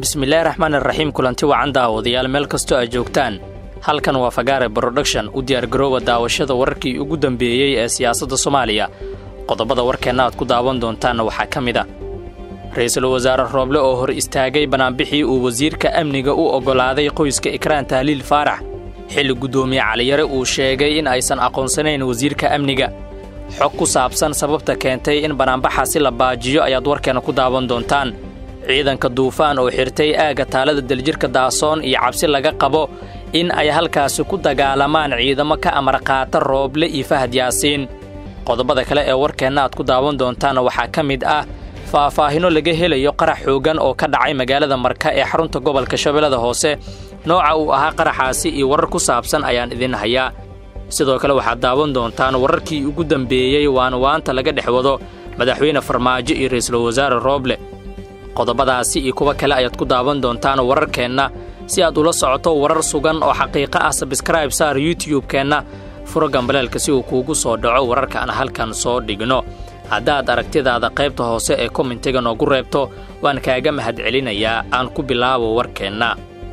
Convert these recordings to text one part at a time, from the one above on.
bismillaahi raxmaan iraxiim kulanti wacan daawadayaal meel kastoo aad joogtaan halkan waa fagaare broduction u diyaargarooba daawashada wararkii ugu dambeeyey ee siyaasadda soomaaliya qodobada warkeenna aad ku daawan doontaanna waxaa ka mid a ra-iisul wasaare rooble oo hor istaagay banaanbixii uu wasiirka amniga u oggolaaday qoyska ikraan tahliil faarax xilli guddoomiye caliyare uu sheegay in aysan aqoonsanayn wasiirka amniga xog ku saabsan sababta keentay in banaanbaxaasi la baajiyo ayaad warkeenna ku daawan doontaan ciidanka duufaan oo xirtay aagga taalada daljirka daasoon iyo cabsi laga qabo in ay halkaasi ku dagaalamaan ciidamo ka amar qaata rooble iyo fahad yaasiin qodobada kale ee warkeenna aad ku daawan doontaanna waxaa ka mid ah faahfaahino laga helayo qarax xooggan oo ka dhacay magaalada marka ee xarunta gobolka shabeellada hoose nooca uu ahaa qaraxaasi iyo warar ku saabsan ayaan idin hayaa sidoo kale waxaad daawan doontaan wararkii ugu dambeeyey waana waanta laga dhex wado madaxweyne farmaajo iyo ra'iisul wasaare rooble qodobadaasi iyo kuwa kale ayaad ku daawan doontaan wararkeenna si aad ula socoto warar sugan oo xaqiiqo ah sabskraib saar youtub-keenna furo gambaleelka si uu kuugu soo dhaco wararka aan halkan soo dhigno haddaad aragtidaada qaybta hoose ee komentiga noogu reebto waan kaaga mahadcelinayaa aan ku bilaabo warkeenna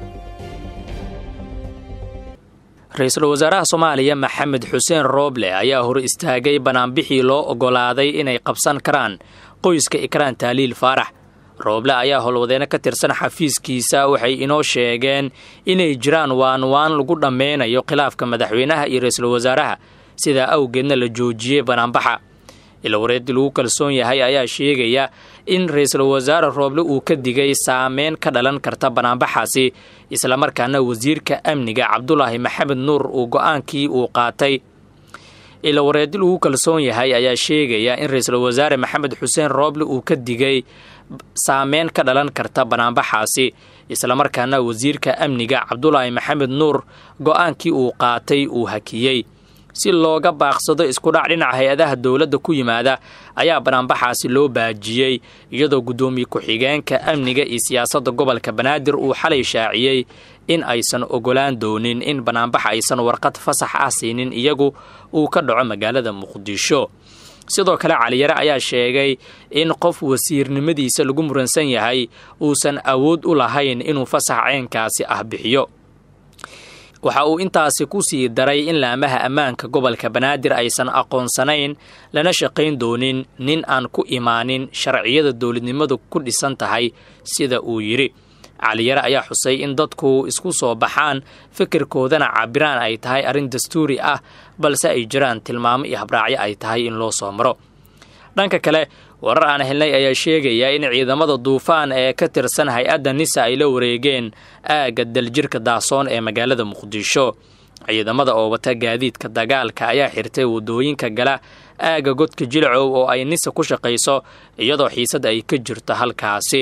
ra-iisul wasaaraha soomaaliya maxamed xuseen rooble ayaa hor istaagay banaanbixii loo oggolaaday inay qabsan karaan qoyska ikraan tahliil faarax rooble ayaa howlwadeeno ka tirsan xafiiskiisa waxay inoo sheegeen inay jiraan waanwaan lagu dhammeynayo khilaafka madaxweynaha iyo ra-iisul wasaaraha sidaa awgeedna la joojiyey banaanbaxa ilawareedii lagu kalsoon yahay ayaa sheegaya in ra-iisul wasaare rooble uu ka digay saameyn ka dhalan karta banaanbaxaasi islamarkaana wasiirka amniga cabdulaahi maxamed nuur uu go-aankii uu qaatay ilawareedi lagu kalsoon yahay ayaa sheegaya in ra-iisul wasaare maxamed xuseen rooble uu ka digay saameyn ka dhalan karta banaanbaxaasi islamarkaana wasiirka amniga cabdulaahi maxamed nuur go-aankii uu qaatay uu hakiyey si looga baaqsado iskudhac dhinaca hay-adaha dowladda ku yimaada ayaa banaanbaxaasi loo baajiyey iyadoo guddoomiye ku-xigeenka amniga iyo siyaasadda gobolka banaadir uu xalay shaaciyey in aysan ogolaan doonin in banaanbax aysan warqad fasax ah siinin iyagu uu ka dhaco magaalada muqdisho sidoo kale caliyare ayaa sheegay in qof wasiirnimadiisa lagu muransan yahay uusan awood u lahayn inuu fasax ceenkaasi ah bixiyo waxa uu intaasi ku sii daray in laamaha ammaanka gobolka banaadir aysan aqoonsanayn lana shaqayn doonin nin aan ku imaanin sharciyada dowladnimadu ku dhisan tahay sida uu yidhi caliyare ayaa xusay in dadku isku soo baxaan fikirkoodana cabiraan ay tahay arrin dastuuri ah balse ay jiraan tilmaamo iyo habraacyo ay tahay in loo soo maro dhanka kale warar aan helnay ayaa sheegaya in ciidamada duufaan ee ka tirsan hay-adda nisa ay la wareegeen aagga daljirka daasoon ee magaalada muqdisho ciidamada oo wata gaadiidka dagaalka ayaa xirtay waddooyinka gala aagga godka jilcow oo ay nisa ku shaqayso iyadoo xiisad ay ka jirto halkaasi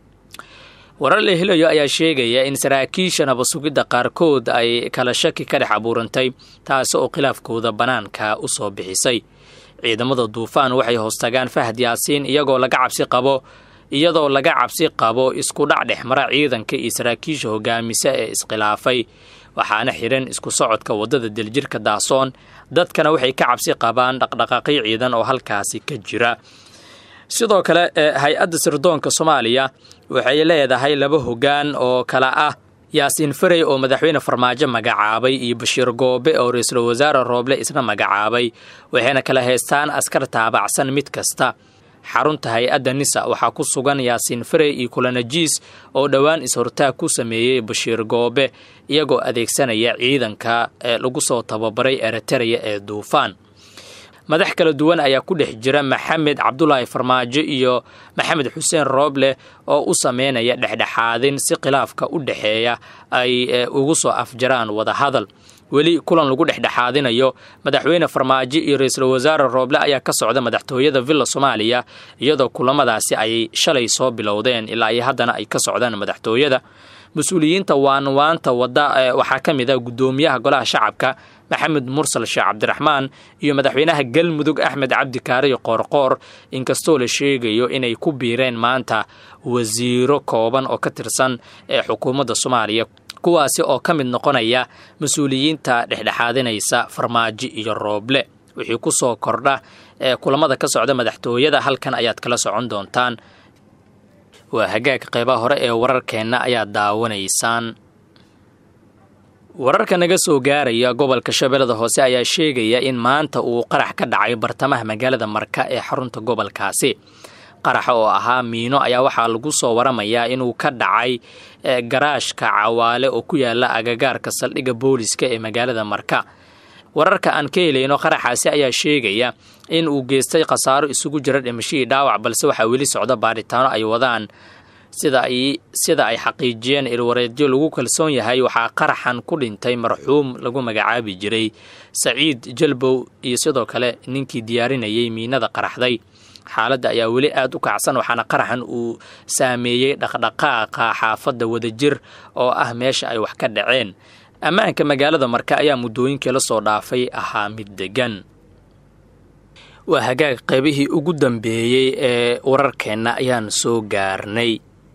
warar la helayo ayaa sheegaya in saraakiisha nabasugidda qaarkood ay kala shaki ka dhex abuurantay taasi oo khilaafkooda bannaanka u soo bixisay ciidamada duufaan waxay hoostagaan fahad yaasiin iyagoo laga cabsi qabo iyadoo laga cabsi qabo isku dhac dhex mara ciidanka iyo saraakiisha hogaamisa ee iskhilaafay waxaana xidhan isku socodka waddada daljirka daasoon dadkana waxay ka cabsi qabaan dhaqdhaqaaqyo ciidan oo halkaasi ka jira sidoo kale hay-adda sirdoonka soomaaliya waxay leedahay laba hoggaan oo kala ah yaasiin farey oo madaxweyne farmaajo magacaabay iyo bashiir goobe oo ra-iisul wasaare rooble isna magacaabay waxayna kala haystaan askar taabacsan mid kasta xarunta hay-adda nisa waxaa ku sugan yaasiin farey iyo kulanajiis oo dhowaan is-hortaag ku sameeyey bashiir goobe iyagoo adeegsanaya ciidanka ee lagu soo tababaray eritereya ee duufaan madax kala duwan ayaa ku dhex jira maxamed cabdulaahi farmaajo iyo maxamed xuseen rooble oo u sameynaya dhexdhexaadin si khilaafka u dhexeeya ay ugu soo afjaraan wadahadal weli kulan lagu dhexdhexaadinayo madaxweyne farmaajo iyo ra-iisul wasaare rooble ayaa ka socda madaxtooyada villa soomaaliya iyadoo kulamadaasi ay shalay soo bilowdeen ilaa iyo haddana ay ka socdaan madaxtooyada mas-uuliyiinta waanwaanta wadda waxaa ka mid ah guddoomiyaha golaha shacabka maxamed mursal sheekh cabdiraxmaan iyo madaxweynaha galmudug axmed cabdi kaariyo qoorqoor inkastoo la sheegayo inay ku biireen maanta wasiiro kooban oo ka tirsan ee xukuumadda soomaaliya kuwaasi oo ka mid noqonaya mas-uuliyiinta dhexdhexaadinaysa farmaajo iyo rooble wixii ku soo kordha ee kulamada ka socda madaxtooyada halkan ayaad kala socon doontaan waa hagaag qeybaha hore ee wararkeenna ayaa daawanaysaan wararka naga soo gaaraya gobolka shabeellada hoose ayaa sheegaya in maanta uu qarax ka dhacay bartamaha magaalada marka ee xarunta gobolkaasi qaraxa oo ahaa miino ayaa waxaa lagu soo waramayaa inuu ka dhacay garaashka cawaale oo ku yaala agagaarka saldhigga booliska ee magaalada marka wararka aan ka helayno qaraxaasi ayaa sheegaya in uu geystay khasaaro isugu jira dhimashihii dhaawac balse waxaa weli socda baaritaano ay wadaan sida ay xaqiijiyeen ilwareedyo lagu kalsoon yahay waxaa qaraxan ku dhintay marxuum lagu magacaabi jiray saciid jalbow iyo sidoo kale ninkii diyaarinayay miinada qaraxday xaaladda ayaa weli aada u kacsan waxaana qaraxan uu saameeyey dhaqdhaqaaqa xaafadda wadajir oo ah meesha ay wax ka dhaceen ammaanka magaalada marka ayaa muddooyinkii la soo dhaafay ahaa mid degan waa hagaag qaybihii ugu dambeeyey ee wararkeenna ayaan soo gaarnay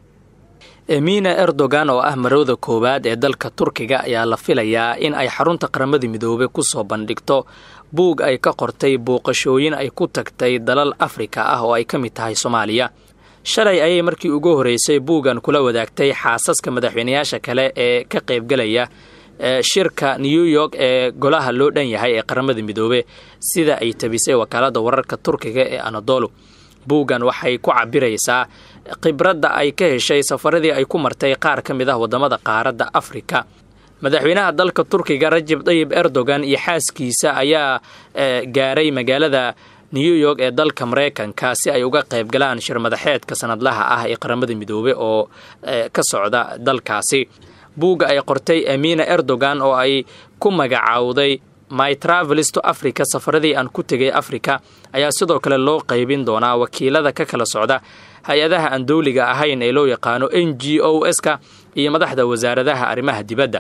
emina erdogan oo ah marowda koowaad ee dalka turkiga ayaa la filayaa in ay xarunta qaramada midoobey ku soo bandhigto buug ay ka qortay booqashooyin ay ku tagtay dalal afrika ah oo ay ka mid tahay soomaaliya shalay ayay markii ugu horreysay buuggan kula wadaagtay xaasaska madaxweynayaasha kale ee ka qaybgalaya shirka new york ee golaha loo dhan yahay ee qaramada midoobe sida ay tabisay wakaalada wararka turkiga ee anadolu buuggan waxay ku cabiraysaa khibradda ay ka heshay safaradii ay ku martay qaar ka mid ah waddamada qaaradda afrika madaxweynaha dalka turkiga rajab tayib erdogan iyo xaaskiisa ayaa gaaray magaalada new york ee dalka mareykanka si ay uga qayb galaan shir madaxeedka sanadlaha ah ee qaramada midoobe oo ka socda dalkaasi buugga ay qortay amina erdogan oo ay ku magacaawday my travelis to africa safaradii aan ku tegay africa ayaa sidoo kale loo qaybin doonaa wakiilada ka kala socda hay-adaha aan dowliga ahayn ee loo yaqaano n g o s-ka iyo madaxda wasaaradaha arrimaha dibadda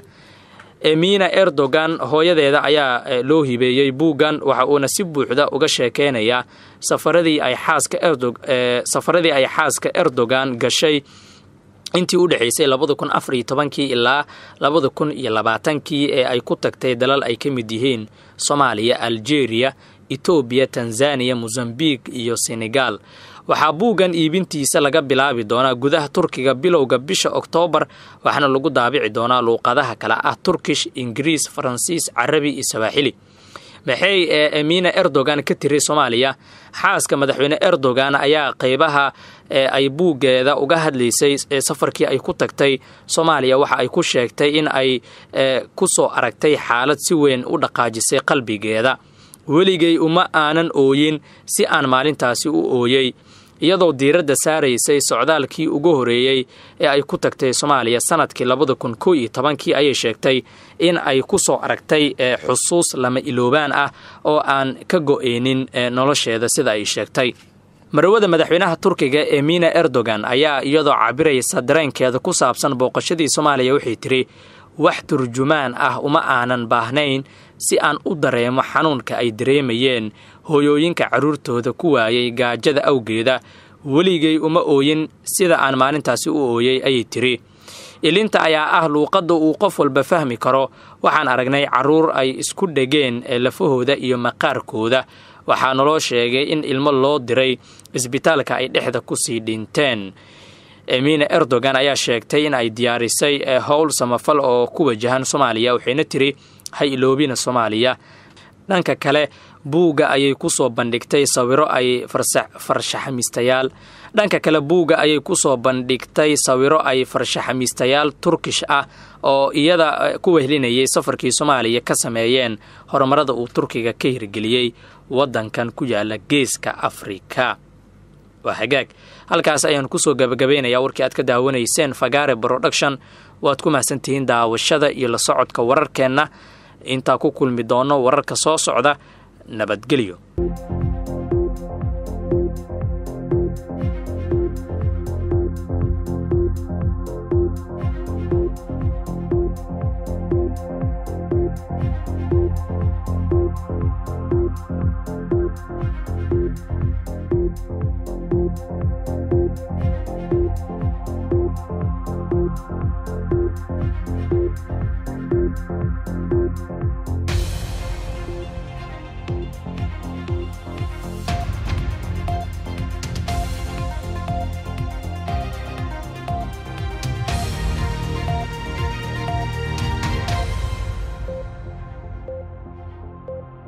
emina erdogan hooyadeeda ayaa loo hibeeyey buuggan waxa uuna si buuxda uga sheekeynayaa safaradii ay xaaska safaradii ay xaaska erdogan gashay intii u dhexaysay labada kun afar iyo tobankii ilaa labada kun iyo labaatankii ee ay ku tagtay dalal ay ka mid yihiin soomaaliya algeria etoobiya tanzaniya mosambik iyo senegal waxaa buuggan iibintiisa laga bilaabi doonaa gudaha turkiga bilowga bisha oktoobar waxaana lagu daabici doonaa luuqadaha kale ah turkish ingiriis faransiis carabi iyo sawaaxili maxay emina erdogan ka tiri soomaaliya xaaska madaxweyne erdogan ayaa qeybaha ay buuggeeda uga hadlaysay safarkii ay ku tagtay soomaaliya waxa ay ku sheegtay in ay ku soo aragtay xaalad si weyn u dhaqaajisay qalbigeeda weligay uma aanan ooyin si aan maalintaasi u ooyey iyadoo diiradda saaraysay socdaalkii ugu horeeyey ee ay ku tagtay soomaaliya sanadkii labada kun kow iyo tobankii ayay sheegtay in ay ku soo aragtay xusuus lama iloobaan ah oo aan ka go-eynin nolosheeda sida ay sheegtay marwada madaxweynaha turkiga emina erdogan ayaa iyadoo cabiraysa dareenkeeda ku saabsan booqashadii soomaaliya waxay tiri wax turjumaan ah uma aanan baahnayn si aan u dareemo xanuunka ay dareemayeen hooyooyinka carruurtooda ku waayay gaajada awgeeda weligay uma ooyin sida aan maalintaasi u ooyey ayay tiri ilinta ayaa ah luuqadda uu qof walba fahmi karo waxaan aragnay carruur ay isku dhegeen lafahooda iyo maqaarkooda waxaa naloo sheegay in ilmo loo diray isbitaalka ay dhexda kusii dhinteen emina erdogan ayaa sheegtay in ay diyaarisay howl samafal oo ku wajahan soomaaliya waxayna tiri ha iloobina soomaaliya dhanka kale buugga ayay ku soo bandhigtay sawiro ay farshaxamiistayaal dhanka kale buugga ayay ku soo bandhigtay sawiro ay farshaxamiistayaal turkish ah oo iyada ku wehlinayay safarkii soomaaliya ka sameeyeen horumarada uu turkiga ka hirgeliyey waddankan ku yaala geeska afrika waa hagaag halkaas ayaan kusoo gabagabaynayaa warkii aad ka daawanayseen fagaare production waad ku mahadsantihiin daawashada iyo la socodka wararkeenna intaa ku kulmi doono wararka soo socda nabadgelyo